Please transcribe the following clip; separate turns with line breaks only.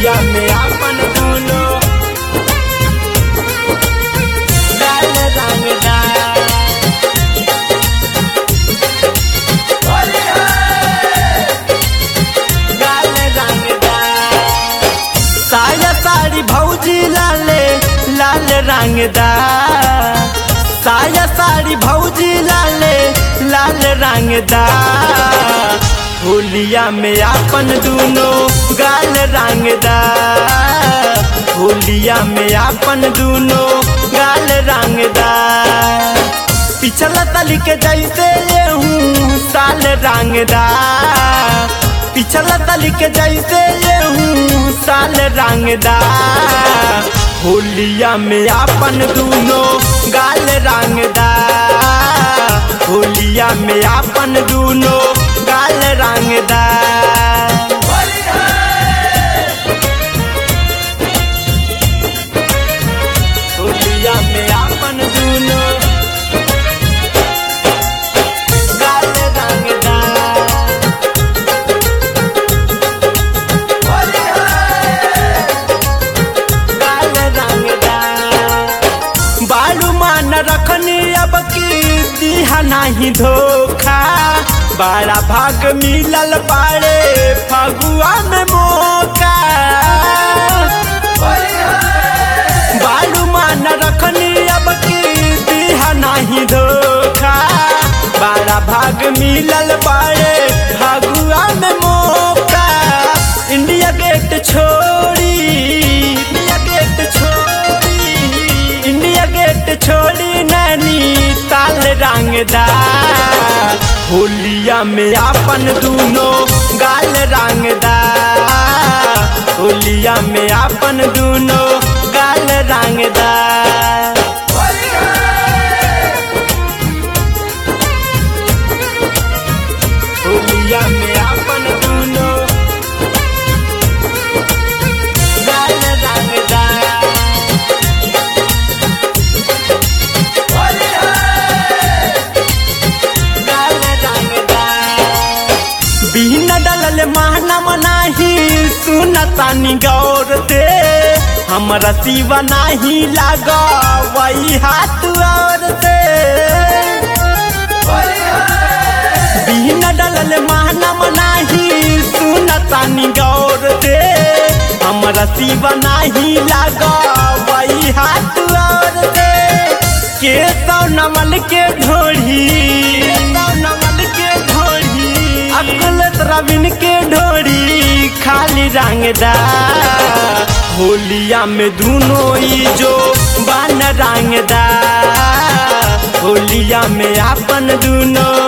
होलिया में आपन दूनो गाल रंगदार गाल रंगदार साया साड़ी भौजी लाले लाल रंगदार साया साड़ी भौजी लाले लाल रंगदार होलिया में आपन दूनो गाल रंगदार होलिया में आपन दूनो गाल रंगदार पिछला तली के जैसे ये हूँ साल रंगदार पिछला तली के जैसे ये हूँ साल रंगदार होलिया में आपन दूनो गाल रंगदार होलिया में आपन दूनो गाल रंगदार होलिया में आपन दूनो गाल रंगदार गाल रंगदार बालू मान रखनी अब की दिहा नहीं धोखा बड़ा भाग मिलल बाड़े फगुआ में मौका बालू मान रखनी अब की दिहा नहीं धोखा बड़ा भाग मिलल बाड़े फगुआ में मौका इंडिया गेट छोड़ी इंडिया गेट छोड़ी इंडिया गेट छोड़ी नैनी ताल रंगदार होलिया में आपन दूनो गाल रंगदार होलिया में आपन दूनो गाल रंगदार होलिया में आपन दूनो गाल रंगदार गाल रंगदार बिना डलल महना मनाही सुनतानी गौर से हमरा शिवा नाही लाग वही हाथ और से बिना डलल महना मनाही सुनतानी गौर से हमरा शिवा नाही लाग वही हाथ और से के सौ नमल के ढोढ़ी सौ नमल के ढोढ़ी अकुलत रविन के ढोढ़ी खाली रंगदार होलिया में दूनो ई जो बान रंगदार होलिया में आपन दूनो